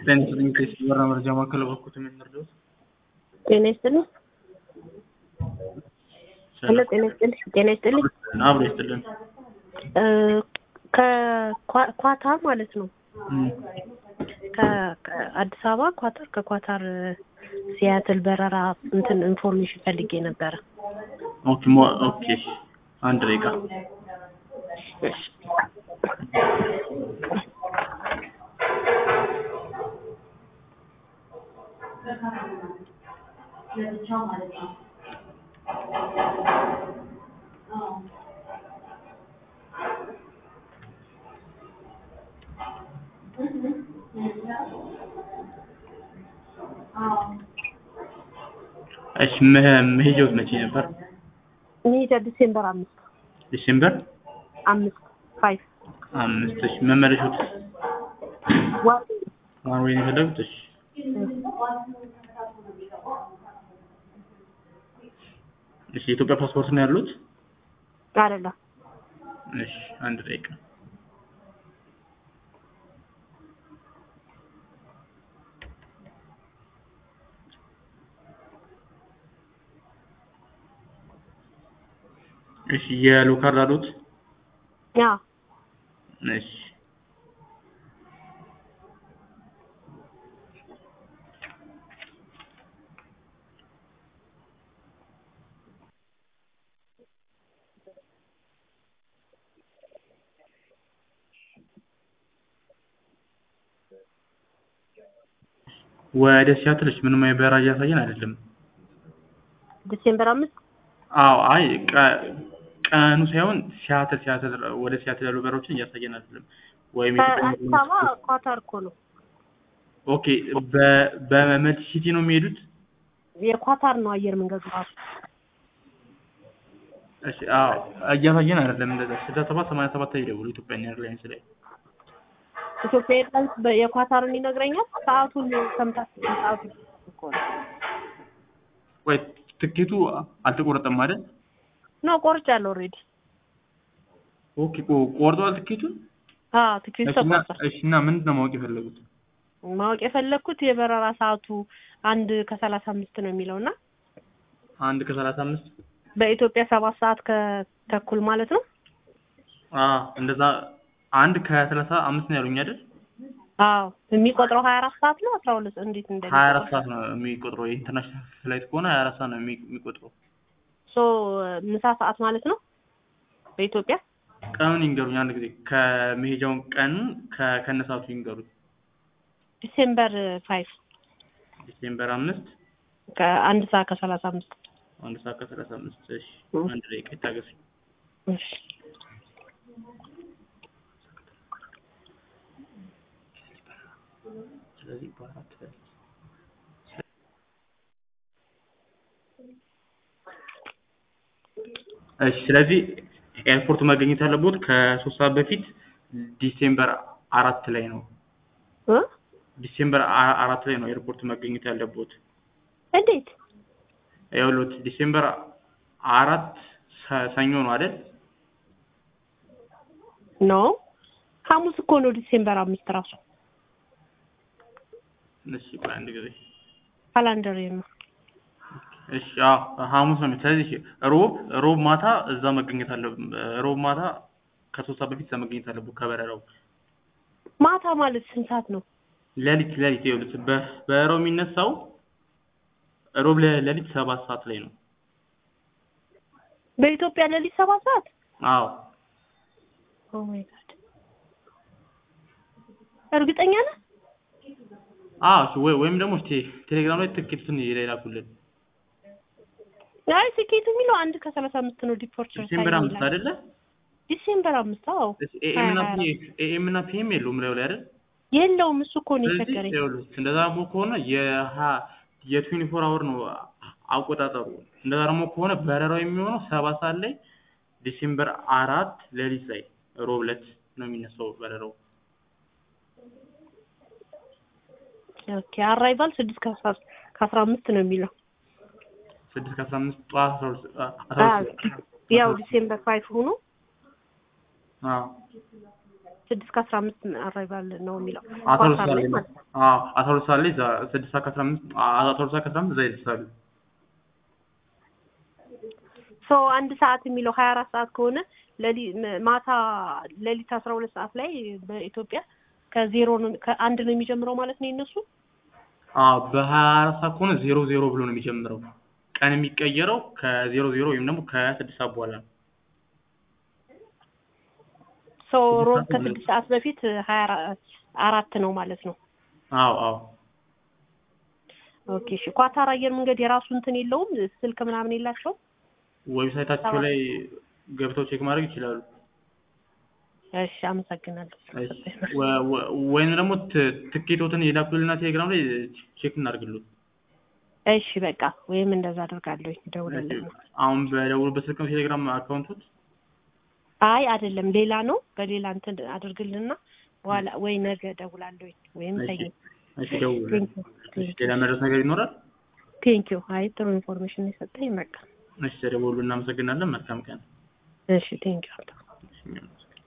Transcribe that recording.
ጤና ይስጥልኝ ከኢሲቢ በራ መረጃ ማዕከል በኩል የምንረዳው ጤና ይስጥልኝ። ሄሎ ጤና ይስጥልኝ። ጤና ይስጥልኝ። አብሮ ይስጥልን። እ ከኳታር ማለት ነው እም፣ ከ- ከአዲስ አበባ ኳታር ከኳታር ሲያትል በረራ እንትን ኢንፎርሜሽን ፈልጌ ነበረ። ኦኬ ሞ- ኦኬ አንድ ደቂቃ እሺ መ- መሄጃው መቼ ነበር? መሄጃ ዲሴምበር አምስት ዲሴምበር አምስት ፋይቭ አምስት እሺ መመለሻው ዋ- ዋን ወይ ነው የፈለጉት? እሺ እሺ የኢትዮጵያ ፓስፖርት ነው ያሉት? አይደለም እሺ አንድ ደቂቃ እሺ የሎ ካርድ አሉት? ያ እሺ ወደ ሲያትልሽ ምንም አይነት በረራ እያሳየን አይደለም። ዲሴምበር አምስት አዎ አይ ቀ- ቀኑ ሳይሆን ሲያትል ሲያትል ወደ ሲያትል ያሉ በረራዎችን እያሳየን አይደለም። ወይም ከአዲስ አበባ ኳታር እኮ ነው ኦኬ በ- በመልቲ ሲቲ ነው የሚሄዱት? የኳታር ነው አየር መንገዱ ራሱ እሺ አዎ እያሳየን አይደለም። እንደዛ ስልሳ ሰባት ሰማንያ ሰባት ላይ ደውሉ ኢትዮጵያ ኤርላይንስ ላይ ኢትዮጵያ ኤርላይንስ በ- የኳታርን ይነግረኛል። ሰዓቱን ሰምታችሁ ሰዓቱን እኮ ነው ወይ ትኬቱ አልተቆረጠም አይደል? ነው ቆርጫለሁ ኦልሬዲ። ኦኬ ቆ- ቆርጠዋል ትኬቱን? አዎ ትኬቱ እሺ እና ተቆርጧል። እሺ እና ምንድን ነው ማወቅ የፈለጉት? ማወቅ የፈለግኩት የበረራ ሰዓቱ አንድ ከሰላሳ አምስት ነው የሚለው እና አንድ ከሰላሳ አምስት በኢትዮጵያ ሰባት ሰዓት ከተኩል ማለት ነው። አዎ እንደዛ አንድ ከሰላሳ አምስት ነው ያሉኝ አይደል? አዎ የሚቆጥረው ሀያ አራት ሰዓት ነው አስራ ሁለት እንዴት እንደ ሀያ አራት ሰዓት ነው የሚቆጥረው። የኢንተርናሽናል ፍላይት ከሆነ ሀያ አራት ሰዓት ነው የሚ- የሚቆጥረው። ሶ ምሳ ሰዓት ማለት ነው በኢትዮጵያ ቀኑን ይንገሩኝ አንድ ጊዜ ከመሄጃውን ቀን ከ- ከነሰዓቱ ይንገሩኝ። ዲሴምበር ፋይቭ ዲሴምበር አምስት ከአንድ ሰዓት ከሰላሳ አምስት አንድ ሰዓት ከሰላሳ አምስት እሺ እ። አንድ ደቂቃ ይታገሱኝ። እሺ ስለዚህ በአራት እሺ ስለዚህ ኤርፖርት መገኘት ያለቦት ከሶስት ሰዓት በፊት ዲሴምበር አራት ላይ ነው። እ ዲሴምበር አ- አራት ላይ ነው ኤርፖርት መገኘት ያለቦት። እንዴት ይኸውልዎት ዲሴምበር አራት ሰ- ሰኞ ነው አይደል? ኖ ሐሙስ እኮ ነው ዲሴምበር አምስት ራሱ እሺ ቆይ አንድ ጊዜ ካላንደር ነው። እሺ አዎ ሐሙስ ነው። ስለዚህ ሮብ ሮብ ማታ እዛ መገኘት አለ ሮብ ማታ ከሶስት ሰዓት በፊት እዛ መገኘት አለብዎት ከበረራው ማታ ማለት ስንት ሰዓት ነው? ሌሊት ሌሊት ይኸውልህ በ- በረራው የሚነሳው ሮብ ለ- ሌሊት ሰባት ሰዓት ላይ ነው። በኢትዮጵያ ሌሊት ሰባት ሰዓት አዎ ኦ ማይ ጋድ እርግጠኛ ነህ? አዎ እሺ ወይ ወይም ደግሞ እስኪ ቴሌግራም ላይ ትኬቱን ይላኩልን። አይ ትኬቱ የሚለው አንድ ከሰላሳ አምስት ነው ዲፖርቸር ዲሴምበር አምስት አይደለ? ዲሴምበር አምስት አዎ ኤኤም እና ሀያ ፒ- ኤኤም እና ፒኤም የለውም ላይ ላይ አይደል? የለውም እሱ እኮ ነው ስለዚህ የቸገረኝ ይኸውልህ እንደዛ ደግሞ ከሆነ የሀ የትዌንቲ ፎር አወር ነው አቆጣጠሩ። እንደዛ ደግሞ ከሆነ በረራው የሚሆነው ሰባት ሰዓት ላይ ዲሴምበር አራት ሌሊት ላይ ሮብ ዕለት ነው የሚነሳው በረራው። ኦኬ አራይቫል ስድስት ከአስራ ከአስራ አምስት ነው የሚለው ስድስት ከአስራ አምስት ጠዋት አስራ ሁለት አስራ ሁለት ያው ዲሴምበር ፋይቭ ሆኖ አዎ ስድስት ከአስራ አምስት አራይቫል ነው የሚለው አስራ ሁለት ኳታር ሰዓት ላይ ላይ ማለት ነው። አዎ አስራ ሁለት ሰዓት ላይ እዛ ስድስት ሰዓት ከአስራ አምስት አስራ ሁለት ሰዓት ከአስራ አምስት እዛ ይደርሳሉ። ሶ አንድ ሰዓት የሚለው ሀያ አራት ሰዓት ከሆነ ለሊ ም- ማታ ሌሊት አስራ ሁለት ሰዓት ላይ በኢትዮጵያ ከዜሮ ነው ከአንድ ነው የሚጀምረው ማለት ነው የነሱ አዎ በሀያ አራት ሰዓት ከሆነ ዜሮ ዜሮ ብሎ ነው የሚጀምረው። ቀን የሚቀየረው ከዜሮ ዜሮ ወይም ደግሞ ከስድስት ሰዓት በኋላ ነው። ሶ ሮብ ስድስት ሰዓት ከስድስት ሰዓት በፊት ሀያ አራ- አራት ነው ማለት ነው። አዎ አዎ ኦኬ እሺ። ኳታር አየር መንገድ የራሱ እንትን የለውም ስልክ ምናምን የላቸውም? ዌብሳይታቸው ላይ ገብተው ቼክ ማድረግ ይችላሉ። እሺ አመሰግናለሁ። እሺ፣ ወ- ወ- ወይም ደግሞ ት- ትኬቶትን የላኩልና ቴሌግራም ላይ ቼክ እናድርግሉት። እሺ በቃ ወይም እንደዛ አደርጋለሁ። ደውላለሁ። አሁን በደውሉበት ስልክ ነው ቴሌግራም አካውንቱት። አይ አይደለም ሌላ ነው። በሌላ እንትን አድርግልና በኋላ ወይ ነገ ደውላለሁ ወይም እሺ፣ ሰኞ። እሺ ደውሉ። ቴንኪው እሺ፣ ሌላ መድረስ ነገር ይኖራል? ቴንኪው። አይ ጥሩ ኢንፎርሜሽን የሰጠኝ በቃ እሺ፣ ደውሉ። እናመሰግናለን። መልካም ቀን። እሺ ቴንኪው። እሺ።